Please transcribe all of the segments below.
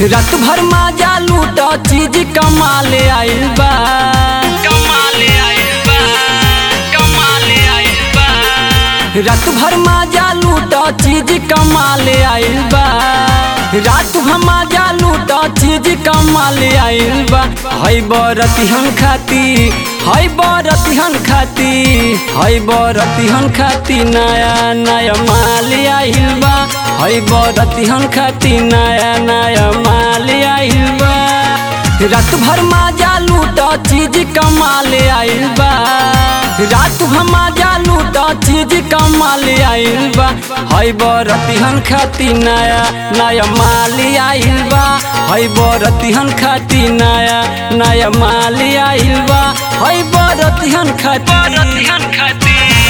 रात भर माजा लूट चीज कमाले आइल बा कमाले आइल बा कमाले आइल बा रात भर माजा लूट चीज कमाले आइल बा रात भर माजा लूट चीज कमाले आइल बा हई बरतिहन खाती हई बरतिहन खाती हई बरतिहन खाती नया नया माल आइल बा हई बरतिहन खाती नया नया माल आइल बा रात भर माजा लूट चीज कमाले आइल बा रात भर माजा लूट चीज कमाले आइल बा हई बरतिहन खाती नया नया माल आइल बा हई बरतिहन खाती नया नया माल आइल बा हई बरतिहन खाती बरतिहन खाती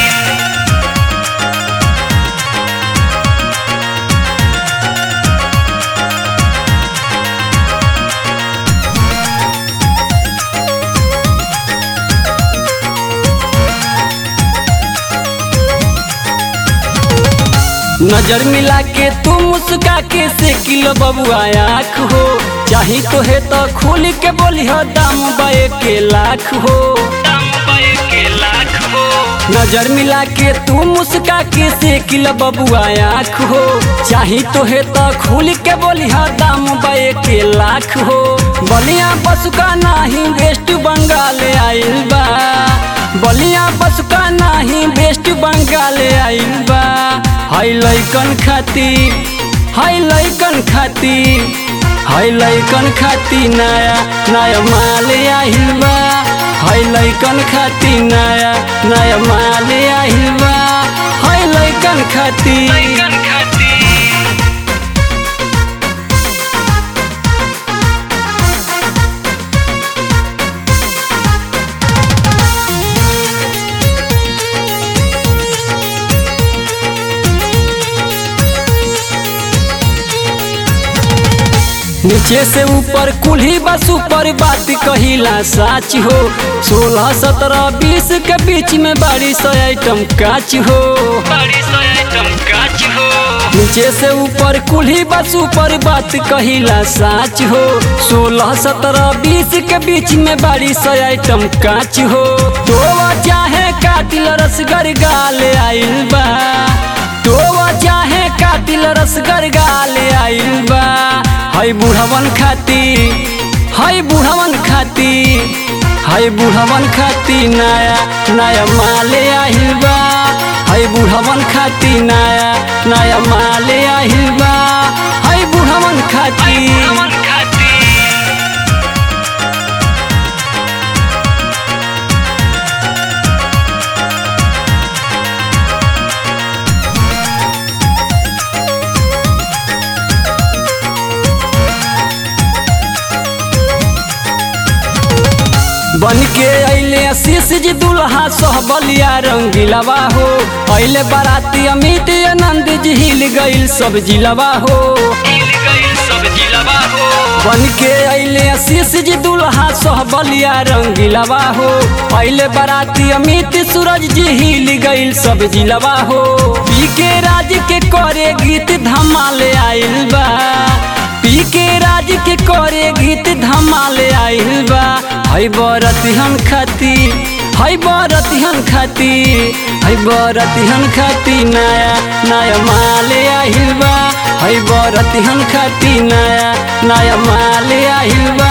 नजर मिला के तू मुस्का के से किलो बबुआ आँख हो चाही तो है तो खोल के बोली हो दाम बे के लाख हो दाम बे के लाख हो नजर मिला के तू मुस्का के से किलो बबुआ आँख हो चाही तो है तो खोल के बोली हो दाम बे के लाख हो बलिया पशु का नाही वेस्ट बंगाल आइल बा बलिया पशु का नाही वेस्ट बंगाल आइल बा हाय लैकन खाती हाय लैकन खाती हाय लैकन खाती नया नया माल आहिल बा हाय लैकन खाती नया नया माल आहिल बा हाय लैकन खाती लैकन खाती नीचे से ऊपर कुल्ही बस ऊपर बात कहिला साच हो सोलह सत्रह बीस के बीच में बारिश आइटम काच हो बारिश आइटम काच हो नीचे से ऊपर कुल्ही बस ऊपर बात कहिला साच हो सोलह सत्रह बीस के बीच में बारिश आइटम काच हो तो चाहे कातिल रसगर गाल आइल बा तो चाहे कातिल रसगर गाल आइल बा हाय बुढ़वन खाती हाय बुढ़वन खाती हाय बुढ़वन खाती नया नया माल आहिल बा हाय बुढ़वन खाती नया नया माल आहिल बा हाय बुढ़वन खाती बुढ़वन खाती बन के अले आशीष जी दुल्हा सहबलिया रंगीलवा हो अले बाराती अमित आनंद जी हिल गईल सब जिलवा हो बन के अले आशीष जी दुल्हा सहबलिया रंगीलवा हो अले बाराती अमित सूरज जी हिल गईल सब जिलवा हो पी के राज के करे गीत धमाले आइल बा पी के राज के करे गीत धमाले आइल बा हई बरतिहन खाती हई बरतिहन खाती हई बरतिहन खाती नया नया माल आहिल बा हई बरतिहन खाती नया नया माल आहिल बा